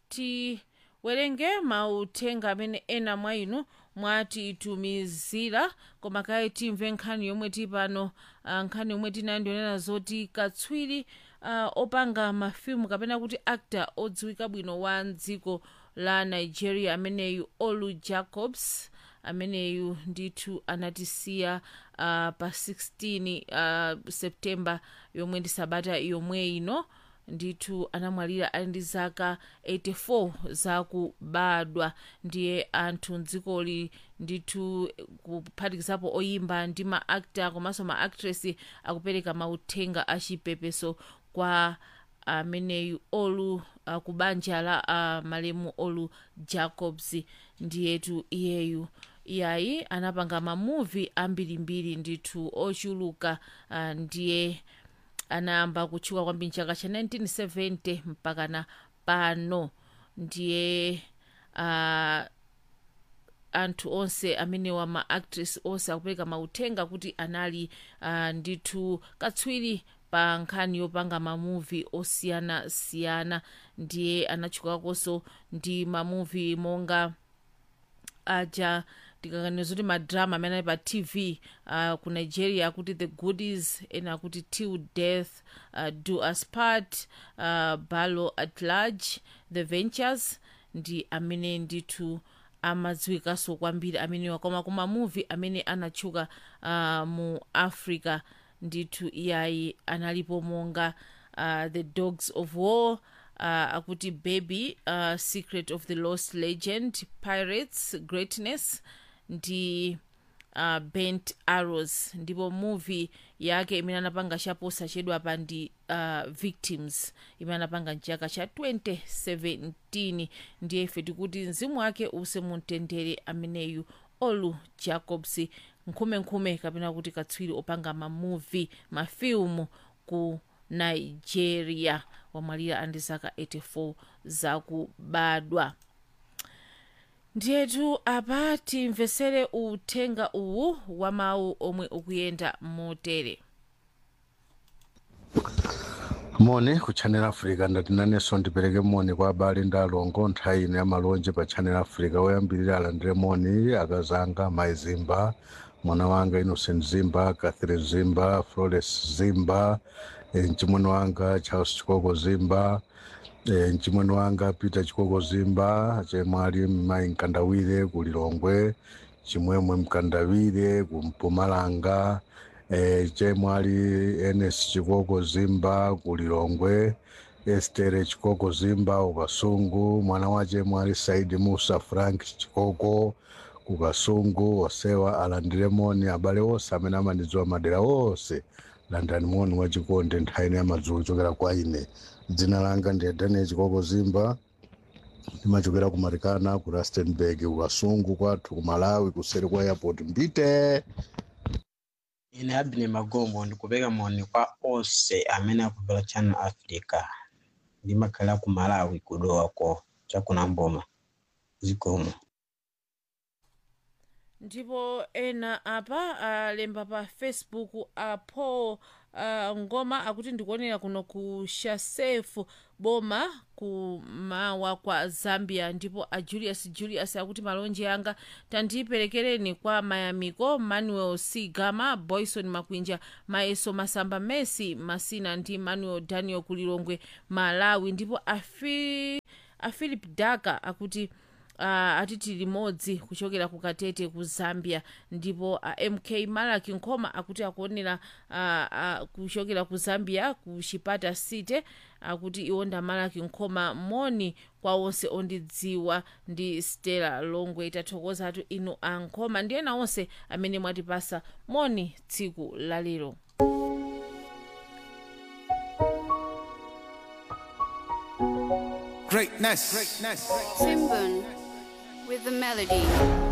tiwerenge mauthenga amene ena mwa inu mwatitumizira koma kaye timve nkhani yomwe tili pano uh, nkhani yomwe tinayo ndionena zoti katswiri uh, opanga mafilimu kapena kuti actor odziwika bwino wa dziko la nigeria ameneyu olu jacobs ameneyu ndithu anatisiya uh, pa 16 uh, septemba yomwe ndi sabata yomwe ino ndithu anamwalira ali ndi zaka 84 zakubadwa ndiye anthu mdzikoli ndithu kuphatikizapo oyimba ndi maakta komanso maactress akupereka mauthenga achipepeso kwa ameneyu olu uh, ku banja la uh, malemu olu jacobs ndiyetu iyeyu iyayi anapanga mamuvi ambirimbiri ndithu ochuluka uh, ndiye anayamba kutchuka kwambiri mchaka cha 1970 mpaka na pano ndiye uh, anthu onse amenewa maactress onse akupereka mauthenga kuti anali uh, ndithu katswiri pa nkhani yopanga mamuvi osiyanasiyana ndiye anatchukakonso ndi mamuvi monga aja ndikakaniza zoti madrama amene ali pa tv uh, ku nigeria akuti the goodies ena akuti till death uh, do us part uh, balo at large the ventures ndi amene ndithu amadziwikanso kwambiri amenewa koma ku mamuvi amene anatchuka uh, mu africa ndithu iyayi analipo monga uh, the dogs of war uh, akuti baby uh, secret of the lost legend pirates greatness ndi uh, bent arrows ndipo movie yake imene anapanga chaposa chedwa pa ndi uh, victims imene anapanga mchaka cha 2017 ndiye ife tikuti mzimu wake use mumtendere ameneyu olu jacobs nkhumenkhume kapena kuti katswiri opanga mamuvi mafilimu ku nigeria wamwalira andi zaka 84 zakubadwa ndiyetu apa timvesere uthenga uwu wa mawu omwe ukuyenda motere moni ku channel africa ndatinanenso ndipereke moni kwa abale ndi alongo nthawi ino ya malonje pa channel africa woyambirira alandire moni akazanga mai zimba mwana wanga innocent zimba catherine zimba flores zimba e, mchimwene wanga charles chikoko zimba e, mchimwene wanga peter chikoko zimba chemwali mai mkandawire ku lilongwe chimwemwe mkandawire ku mpumalanga e, chemwali enes chikoko zimba ku lilongwe estere chikoko zimba ukasungu mwana wache mwali saidi musa frank chikoko kukasungu osewa alandire moni abale onse amene amandidziwa madera onse landani moni wachikonde nthawi ino ya madzulo chokera kwa ine dzina langa ndi daniel chikoko zimba ndimachokera ku marikana ku rustenburg kukasungu kwathu ku malawi kuseri kwa airport mbite ine abine magombo ndikupeka moni kwa onse amene akubvera channel africa ndimakhala ku malawi kudowako chakunamboma zikomo ndipo ena apa alemba pa facebook apo uh, ngoma akuti ndikuonera kuno ku shasefu boma kumawa kwa zambia ndipo a julius julius akuti malonje anga tandiperekereni kwa mayamiko manuel c gama boyson makwinja maeso masamba messi masina ndi manuel daniel kulilongwe malawi ndipo afi afilip daka akuti uh, atiti limodzi kuchokera ku katete ku zambia ndipo uh, mk malaki nkhoma akuti akuonera uh, uh, kuchokera ku zambia ku chipata city akuti iwonda malaki nkhoma moni kwa onse ondidziwa ndi stella longwe tathokozatu inu ankhoma ndi ena onse amene mwatipasa moni tsiku lalero Greatness. Greatness. Simbun with the melody.